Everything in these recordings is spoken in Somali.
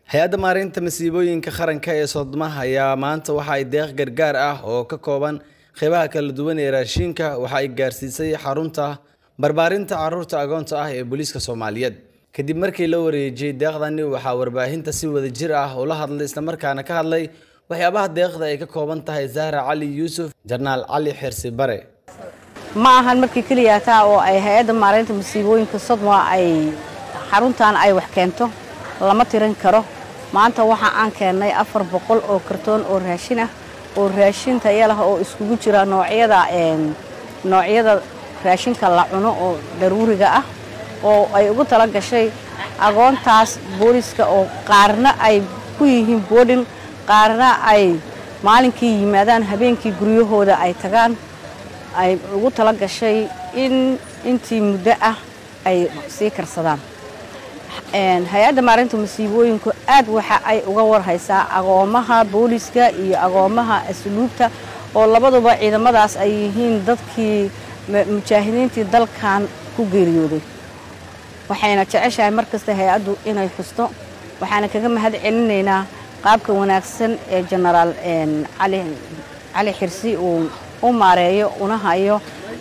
hay-adda maareynta masiibooyinka qaranka ee soodmaha ayaa maanta waxa ay deeq gargaar ah oo ka kooban qeybaha kala duwan ee raashinka waxa ay gaarsiisay xarunta barbaarinta caruurta agoonta ah ee booliiska soomaaliyeed kadib markii la wareejiyey deeqdani waxaa warbaahinta si wada jir ah ula hadlay islamarkaana ka hadlay waxyaabaha deeqda ay ka kooban tahay zahra cali yuusuf jarnaal cali xirsi bare ma ahan markii keliya taa oo ay hay-adda maareynta masiibooyinka sodma ay xaruntan ay wax keento lama tirin karo maanta waxa aan keennay afar boqol oo kartoon oo raashin ah oo raashin taya lah oo iskugu jira noocyada noocyada raashinka la cuno oo daruuriga ah oo ay ugu tala gashay agoontaas booliska oo qaarna ay ku yihiin boodhin qaarna ay maalinkii yimaadaan habeenkii guryahooda ay tagaan ay ugu tala gashay in intii muddo ah ay sii karsadaan hay-adda maarinta masiibooyinku aad waxa ay uga warhaysaa agoomaha booliska iyo agoomaha asluubta oo labaduba ciidamadaas ay yihiin dadkii mujaahidiintii dalkan ku geeriyooday waxayna jeceshahay mar kasta hay-addu inay xusto waxaana kaga mahad celinaynaa qaabka wanaagsan ee jenaraal cali xirsi uu u maareeyo una hayo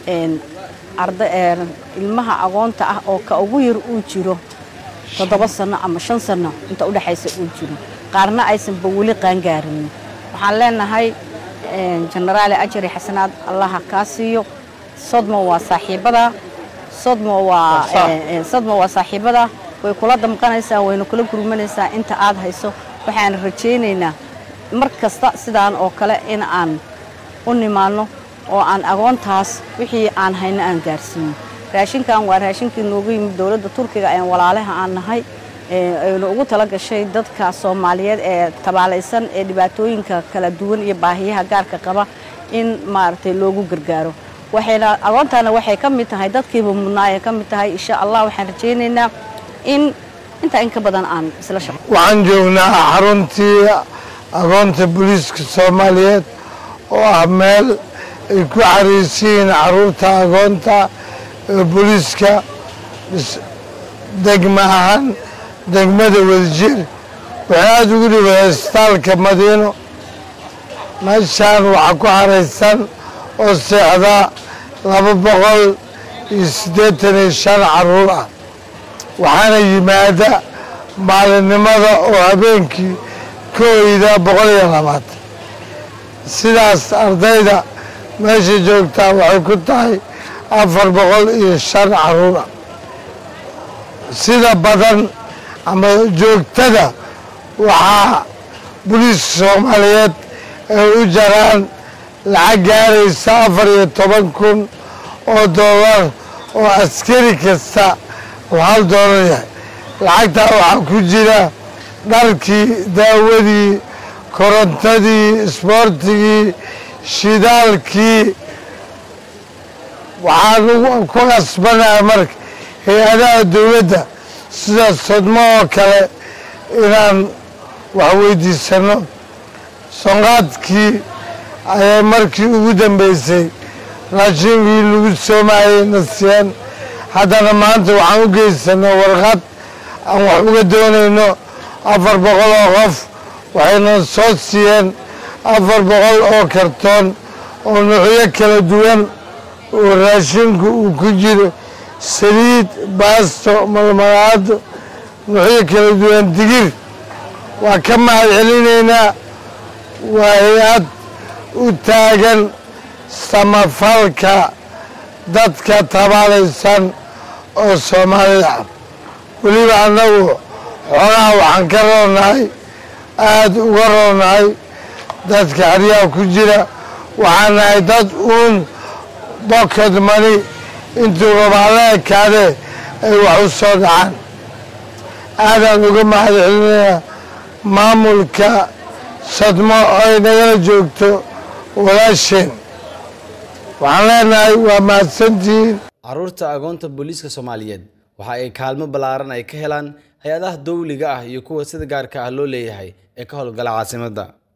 ilmaha agoonta ah oo ka ugu yar uu jiro toddoba sanno ama shan sanno inta udhexaysa uu jiro qaarna aysanba weli qaangaarin waxaan leenahay jenaraale ajari xasanaad allaha kaa siiyo sodmo waa saaxiibada sodmo waa sodmo waa saaxiibada way kula damqanaysaa wayna kula gurmanaysaa inta aad hayso waxaan rajaynaynaa mar kasta sidaan oo kale in aan u nimaanno oo aan agoontaas wixii aan hayno aan gaarsiino raashinkan waa raashinkii noogu yimid dowladda turkiga ee walaalaha aan nahay aynu ugu tala gashay dadka soomaaliyeed ee tabaalaysan ee dhibaatooyinka kala duwan iyo baahiyaha gaarka qaba in maaragtay loogu gargaaro waxayna agoontaana waxay ka mid tahay dadkiiba mudnaa ay ka mid tahay insha allah waxaan rajaynaynaa in intaa in ka badan aan isla shaqo waxaan joognaa xaruntii agoonta booliiska soomaaliyeed oo ah meel ay ku xariisiyiin caruurta agoonta ee booliiska degma ahaan degmada wadajir waxay aada ugu dhibay isbitaalka madiino meeshaan waxaa ku xaraysan oo seexda laba boqol iyo siddeetan iyo shan caruur ah waxaana yimaada maalinimada oo habeenkii ka oyda boqol iyo labaatan sidaas ardayda meesha joogtaa waxay ku tahay afar boqol iyo shan caruur ah sida badan ama joogtada waxaa booliiska soomaaliyeed ay u jaraan lacag gaaraysa afar iyo toban kun oo dollar oo askari kasta oo hal doolar yahay lacagtaa waxaa ku jira dharkii daawadii korontadii isboortigii shidaalkii waxaan ku qasbanaha marka hay-adaha dowladda sida sodmo oo kale inaan wax weydiisano sonqaadkii ayay markii ugu dambeysay raashinkii lagu soomayay nasiyeen haddana maanta waxaan u geysanay warqad aan wax uga doonayno afar boqol oo qof waxayna soo siiyeen afar boqol oo kartoon oo nuucyo kala duwan oo raashinku uu ku jiro saliid baasto malmalaado nuucyo kala duwan digir waa ka mahad celinaynaa waa hay-ad u taagan samafalka dadka tabaalaysan oo soomaalida ah weliba annagu xoolaha waxaan ka roonahay aada uga roonahay dadka xeryaha ku jira waxaan nahay dad uun boked mani intuu rabaala ekaadee ay wax u soo dhacaan aadaan uga mahad celinayaa maamulka sadmo oo ay nagala joogto walaasheen waxaan leenahay waa mahadsantihiin caruurta agoonta booliiska soomaaliyeed waxa ay kaalmo ballaaran ay ka helaan hay-adaha dowliga ah iyo kuwa sida gaarka ah loo leeyahay ee ka howlgala caasimadda